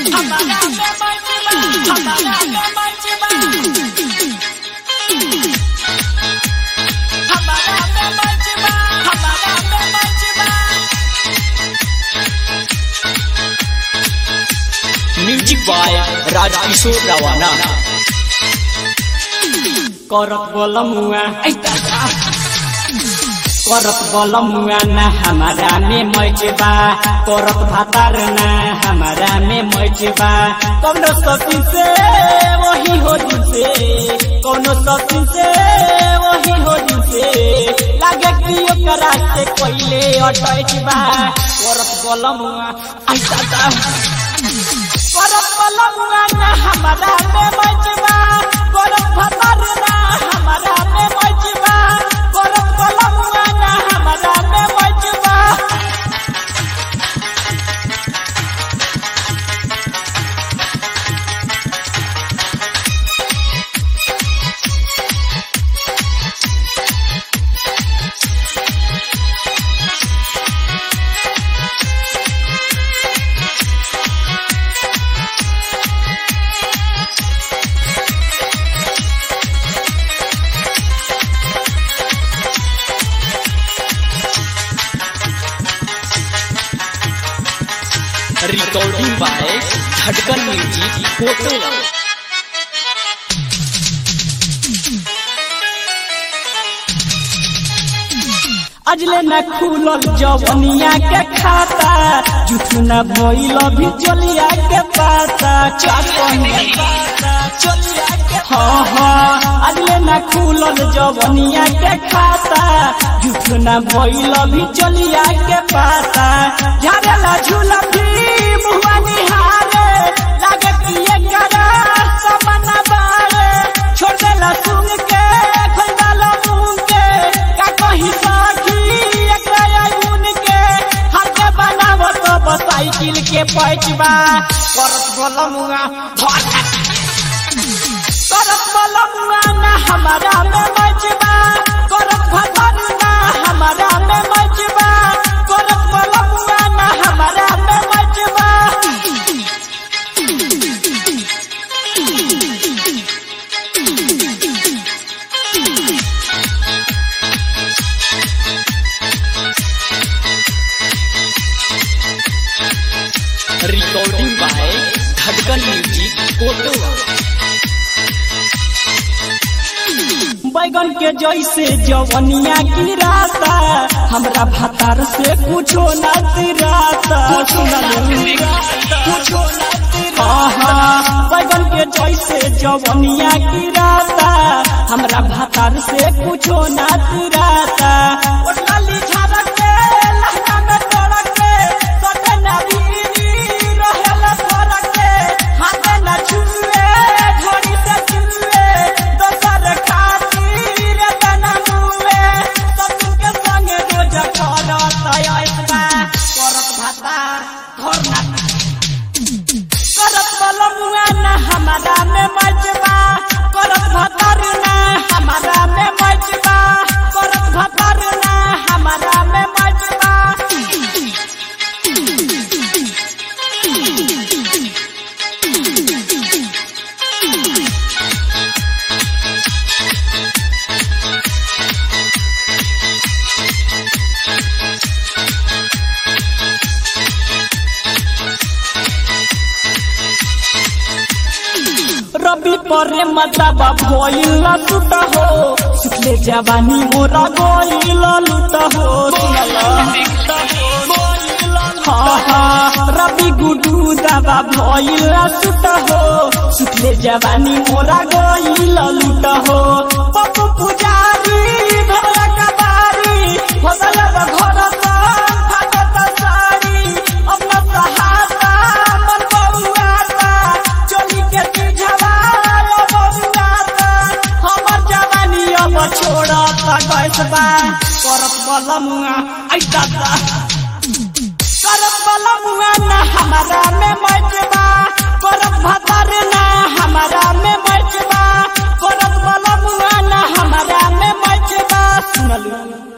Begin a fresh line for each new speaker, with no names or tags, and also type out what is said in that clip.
music by Rajkishore रवाना
करत बोलमुआ करत बोलमुआ ना हमारा में मजबा करत भातार ना हमारा में मजबा कौनो सती से वही हो जिसे कौनो सती से वही हो जिसे लागे कि ओकरा से कोइले अटैचबा करत बोलमुआ ऐसा दा करत बोलमुआ ना हमारा में मजबा करत भातार ना हमारा में मजबा करत बोलमुआ ना हमारा में मजबा
recording by Dhadkan music photo
अजले न खुलल जवनिया के खाता जुठ न भइल भी चलिया के पाता चलिया के हाँ हाँ अजले न खुलल जवनिया के खाता जुठ न भइल भी चलिया के पाता झारेला झूला भी मुआ निहारे लागे कि एकरा समन बारे छोड़ देला सुन के खंडाला मुंह के का कही साखी एकरा उन के हाथे बनावो तो साइकिल के पैचबा करत बोलमुआ करत बोलमुआ ना हमारा में मजबा करत भगवान ना हमारा में मजबा करत बोलमुआ ना हमारा में मजबा
recording by Dhadkan music photo
बैगन के जैसे जवनिया की रास्ता हमरा भातार से कुछो न तिराता कुछो बैगन के जैसे जवनिया की रास्ता हमरा भातार से कुछो न तिराता ओटलाली झारक के लहंगा में तोड़क के सटे नबीनी रहेला फरक के हाथे न छुए घड़ी से छुए दोसर खातिर तना मुए सब के संगे रोज करत आइसबा करत भाता घर ना करत बलमुआ ना हमारा में मजबा करत भतर ना हमारा में मजबा करत भतर ना हमारा में मजबा रबी परे मतबा भइल टूट हो सुखले जवानी मोरा गइल लूट हो हाँ हाँ रबी गुडू दबा भइल टूट हो सुखले जवानी मोरा गइल लूट हो पप्पू पुजारी भोला कबारी भोला घर फाटत साड़ी अपना सहारा मन बउआता चोली के तुझवा बउआता हमर जवानी अब छोड़त गैसबा करत बलमुआ ऐ दादा करत बलमुआ ना हमारा में मजबा करत भतर ना हमारा में मजबा करत बलमुआ ना हमारा में मजबा सुनलू